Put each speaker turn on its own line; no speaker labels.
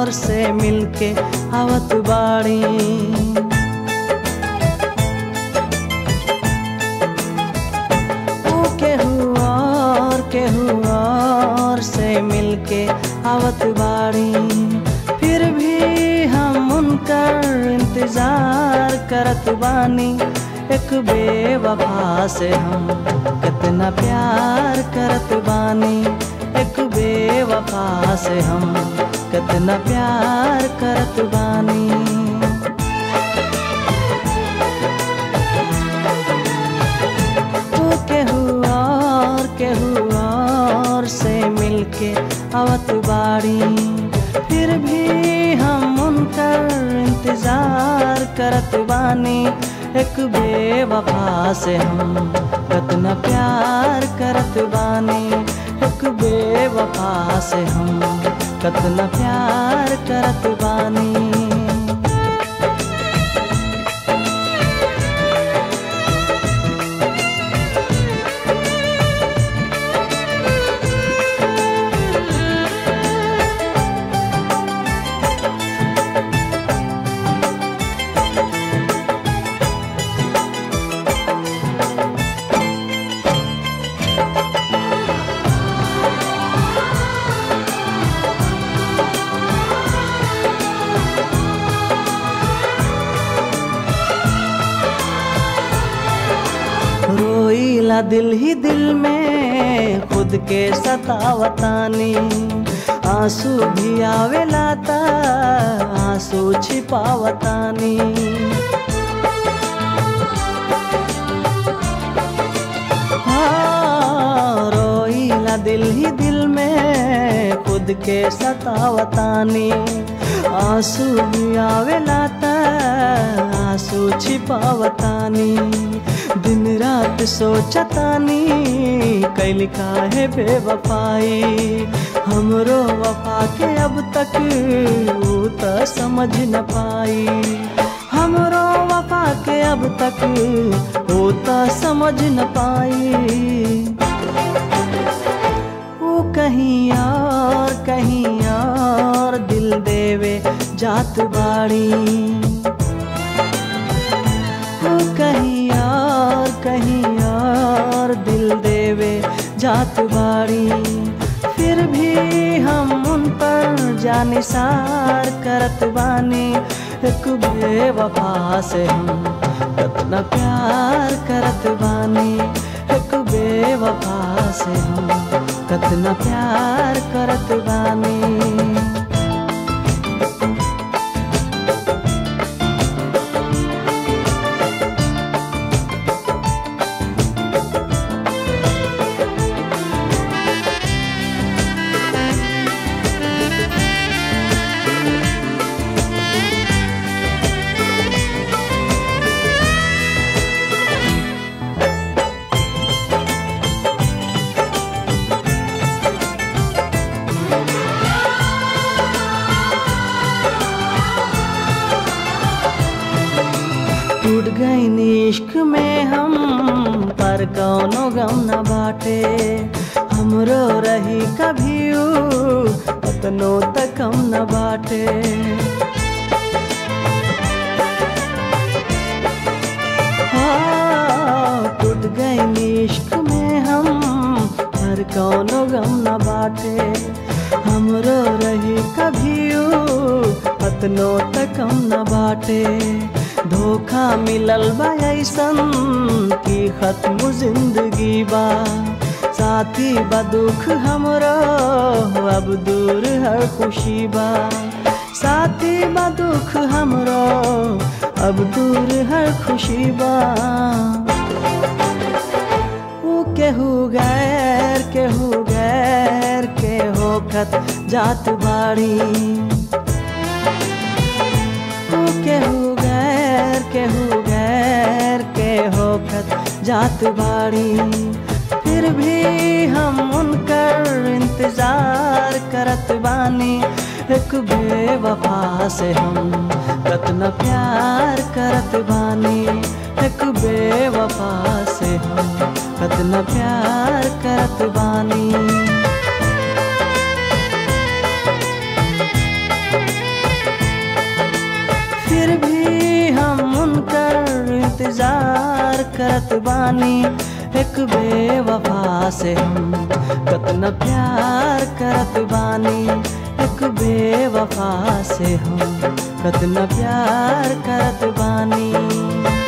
और से मिलके आवत बाड़ी ओ केहू और केहू और से मिलके आवत बाड़ी फिर भी हम उनकर इंतजार करत बानी एक बेवफा से हम कितना प्यार करत बानी एक बेवफा से हम कितना प्यार करत बानी ओ केहू और केहू और से मिलके आवत बाड़ी फिर भी हम उनकर इंतजार करत बानी एक बेवफा से हम कितना प्यार करत बानी एक बेवफा से हम कितना प्यार करत बानी रोईला दिल ही दिल में खुद के सतावतानी आंसू भी आवेला ता आंसू छिपावतानी हाँ, रोईला दिल ही दिल में खुद के सतावतानी आंसू भी आवेला ता आंसू छिपावतानी दिन रात सोचतानी कैल काहे बेवफाई हमरो वफा के अब तक ऊ त समझ न पाई हमरो वफा के अब तक ऊ त समझ न पाई वो कहीं और कहीं और दिल देवे जात बाड़ी वो कहीं और कहीं और दिल देवे जात बाड़ी फिर भी हम उन पर जानिसार करत बानी एक बेवफा से हम कितना प्यार करत बानी एक बेवफा से हम कितना प्यार करत बानी टूट गई इश्क में हम पर कौनो गम न बाटे हमरो रही कभी उतनो तक हम न बाटे हाँ, टूट गई इश्क में हम पर कौनो गम न बाटे हमरो रही कभी अतनो तक हम न बाटे धोखा मिलल बा ऐसन की खत्म जिंदगी बा साथी बा दुख हमरो अब दूर हर खुशी बा साथी बा दुख हमरो अब दूर हर खुशी बा ऊ केहू गैर केहू गैर के होखत जात बाड़ी ऊ केहू गैर केहू गैर के होखत जात बाड़ी फिर भी हम उनकर इंतजार करत बानी एक बेवफा से हम कतना प्यार करत बानी एक बेवफा से हम कतना प्यार करत बानी करत बानी एक बेवफा से हम कतना प्यार करत बानी एक बेवफा से हम कतना प्यार करत बानी